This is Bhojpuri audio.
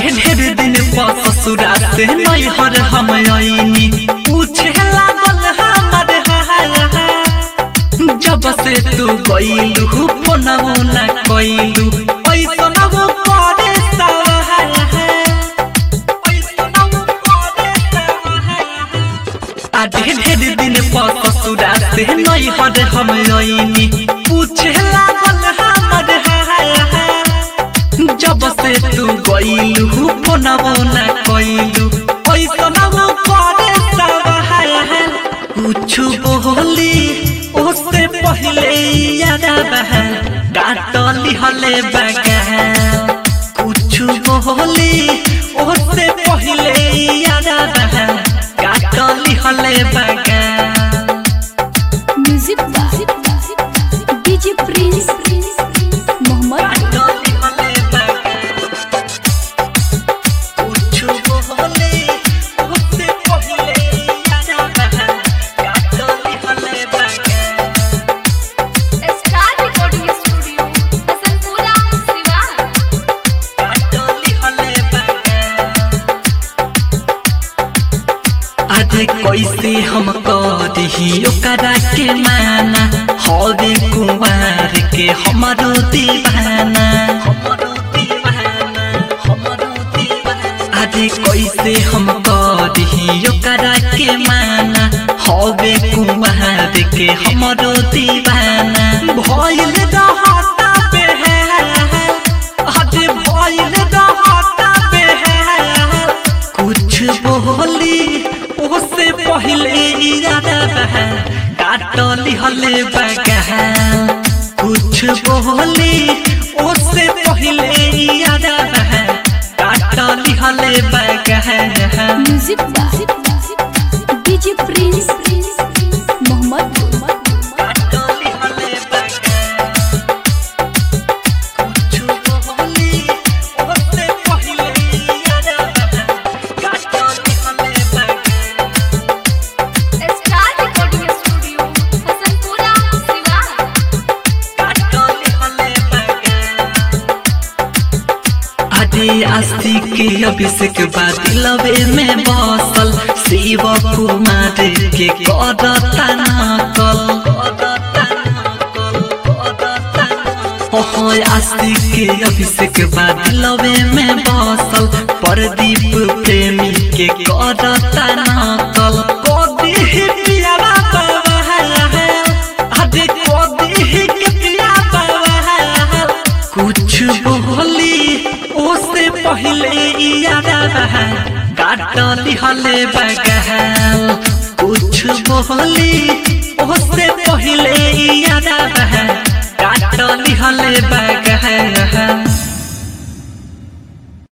ढेर दिन पर ससुरा से नैहर हम आईनी पूछे लागल हमर हाल जब से तू गईलू फोनवो न कईलू ऐसन वो करे सवाल ऐसन वो करे सवाल आधे ढेर दिन पर ससुरा से नैहर हम आईनी पूछे लागल हमर हाल जब से तू गईलू फोनवो न कईलू ऐसन वो करे सवाल कुछु बोली उससे पहले याद बहन डांटली हले बगैर कुछु बोली उससे पहले याद बहन डांटली हले बगैर म्यूजिक डीजे प्रिंस मोहम्मद डांटली हले बगैर कुछु बोली उससे पहले याद बहन डांटली हले बगैर star recording studio Hasanpura Siwan डांटली हले बगैर अरे कैसे हम करी ओकरा के माना हवे कुमार के हमारो दीवाना अरे कैसे हम करी ओकरा के माना हवे कुमार के हमारो दीवाना भइल रहता पे अरे भइल रहता पे कुछ बोली उससे पहले इरादा बहा काटली हले बगहा कुछ बोली उससे पहले इरादा बहा काटली हले बगहा म्यूजिक डीजे प्रिंस मोहम्मद काटली हले बगहा कुछ बोली उससे पहले इरादा बहा काटली हले बगहा star recording studio Hasanpura Siwan अरे आस्ती के अभिषेक बाद लवे में बसल शिव कुमार के करता नकल ओहो आस्ती के अभिषेक बाद लवे में बसल प्रदीप प्रेमी के करता नकल कदी पियारा बाबा अरे कदी के पिया बाबा कुछ बोली उससे पहले यादा बहा काटली हले बगहाल कुछ बोली उससे पहले यादा बहा काटली हले बगहाल